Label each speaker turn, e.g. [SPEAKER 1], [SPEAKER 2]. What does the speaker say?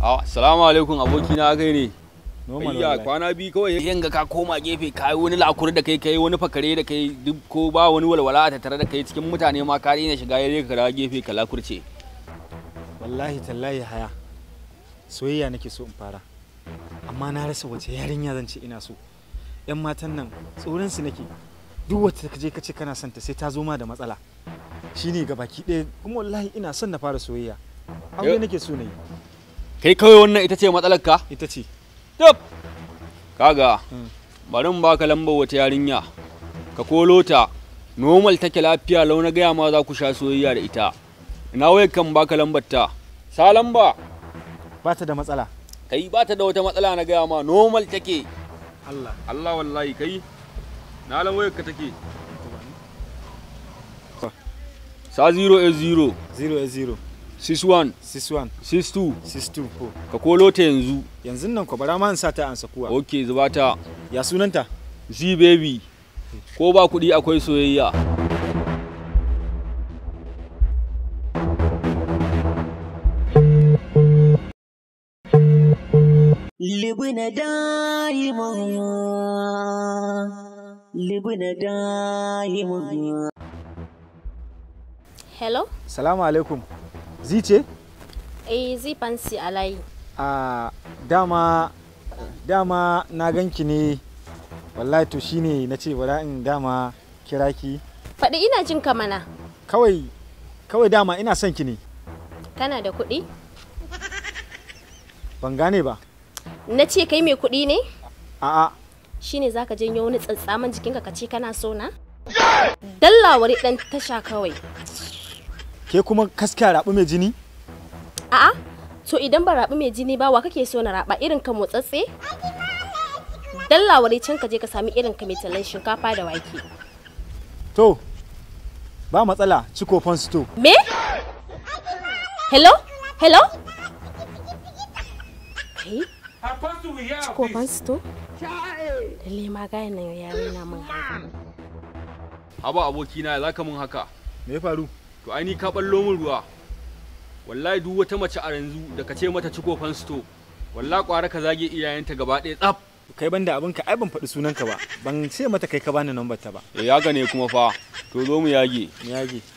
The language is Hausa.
[SPEAKER 1] Assalamu alaikum abokina kai ne.
[SPEAKER 2] normal
[SPEAKER 1] Ayya
[SPEAKER 2] wallahi.
[SPEAKER 1] kwana biyu kawai yanga ka koma gefe kai wani lakuri da kai kai wani fakare da kai duk ko ba wani walwala a tattare da kai cikin mutane ma ka daina shiga yare ka dawo gefe ka lakurce.
[SPEAKER 2] wallahi tallahi haya soyayya nake so in fara amma na rasa wace yarinya zan ce ina so yan matan nan tsoron su nake duk wacce ka je ka ce kana son ta sai ta zo ma da matsala shine ga baki ɗaya kuma wallahi ina son na fara soyayya aure
[SPEAKER 1] Yo.
[SPEAKER 2] nake so na yi
[SPEAKER 1] Kai kawai wannan ita ce matsalar ka?
[SPEAKER 2] ita ce
[SPEAKER 1] Tab. Kaga
[SPEAKER 2] Mm.
[SPEAKER 1] bari in baka lambar wata yarinya ka kolo ta normal take lafiya lau na gaya ma za ku sha soyayya da ita. Ina wayar kan baka lambar ta. Sa lamba.
[SPEAKER 2] ba ta da matsala
[SPEAKER 1] Kai ba ta da wata matsala na gaya ma normal take.
[SPEAKER 2] Allah
[SPEAKER 1] Allah wallahi kai na lan wayar ka take. Sa 080
[SPEAKER 2] 0
[SPEAKER 1] 61
[SPEAKER 2] 61
[SPEAKER 1] 62
[SPEAKER 2] 62 ko
[SPEAKER 1] ka kolo ta yanzu.
[SPEAKER 2] yanzu nan ko bara ma in sa ta ansa kuwa
[SPEAKER 1] Ok zuba ta.
[SPEAKER 2] ya sunanta
[SPEAKER 1] Z baby ko ba kuɗi akwai soyayya.
[SPEAKER 3] libna daima libna daima
[SPEAKER 4] Hello?
[SPEAKER 2] salamu alaikum zi ce
[SPEAKER 4] Eh, zai fansi a layi.
[SPEAKER 2] a dama dama na ganki ne wallahi to shine na ce bara in dama kira ki
[SPEAKER 4] Faɗi ina jin ka mana.
[SPEAKER 2] kawai kawai dama ina son ki ne
[SPEAKER 4] Kana da kuɗi?
[SPEAKER 2] ban gane ba
[SPEAKER 4] Na ce kai mai kuɗi ne?
[SPEAKER 2] a'a
[SPEAKER 4] Shine zaka janyo wani tsatsaman jikinka ka ce kana so na? Dallawari ɗan tasha kawai.
[SPEAKER 2] ke kuma kaska rabu mai jini
[SPEAKER 4] A'a, to idan ba raɓi mai jini ba wa kake so na raɓa irin ka motsatse? Dallawari can ka je ka sami irin ka mai tallan shinkafa da wake.
[SPEAKER 2] to ba matsala ciko sto
[SPEAKER 4] Me? Hello? Hello? Kai? Ciko fansto? Lalle ma gayan nan ya rena min hankali.
[SPEAKER 1] Haba abokina za ka mun haka.
[SPEAKER 2] me ya faru
[SPEAKER 1] To ai ni ka ballo min ruwa. Wallahi duk wata mace a yanzu da ka ce mata ciko fansto. Wallahi kwara ka zage iyayenta gaba ɗaya tsaf.
[SPEAKER 2] kai banda abinka ai ban faɗi sunanka ba ban ce mata kai ka bani number ta ba
[SPEAKER 1] Ya yaga ne kuma fa. To zo mu yage.
[SPEAKER 2] me yage